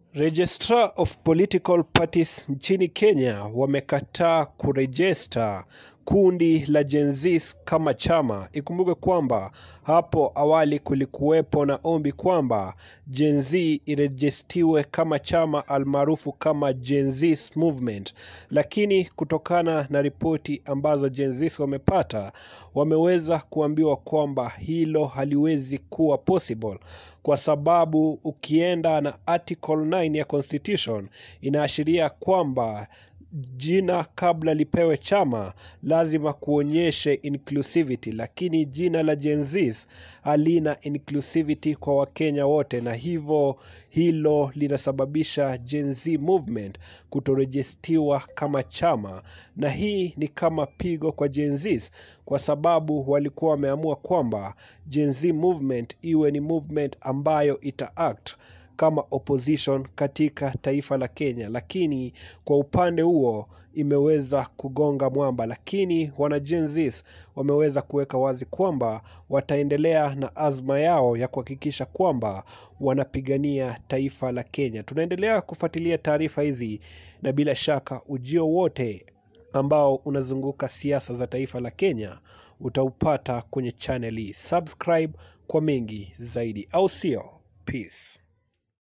Registrar of Political Parties nchini Kenya wamekataa kurejesta kundi la Gen Z kama chama. Ikumbuke kwamba hapo awali kulikuwepo na ombi kwamba Gen Z irejestiwe kama chama almaarufu kama Gen Z Movement, lakini kutokana na ripoti ambazo Gen Z wamepata, wameweza kuambiwa kwamba hilo haliwezi kuwa possible kwa sababu ukienda na article 9 ya constitution inaashiria kwamba jina kabla lipewe chama lazima kuonyeshe inclusivity, lakini jina la Gen Z halina inclusivity kwa Wakenya wote, na hivyo hilo linasababisha Gen Z movement kutorejestiwa kama chama, na hii ni kama pigo kwa Gen Z kwa sababu walikuwa wameamua kwamba Gen Z movement iwe ni movement ambayo ita act kama opposition katika taifa la Kenya, lakini kwa upande huo imeweza kugonga mwamba. Lakini wana Gen Z wameweza kuweka wazi kwamba wataendelea na azma yao ya kuhakikisha kwamba wanapigania taifa la Kenya. Tunaendelea kufuatilia taarifa hizi na bila shaka ujio wote ambao unazunguka siasa za taifa la Kenya utaupata kwenye channel hii. Subscribe kwa mengi zaidi, au sio? Peace.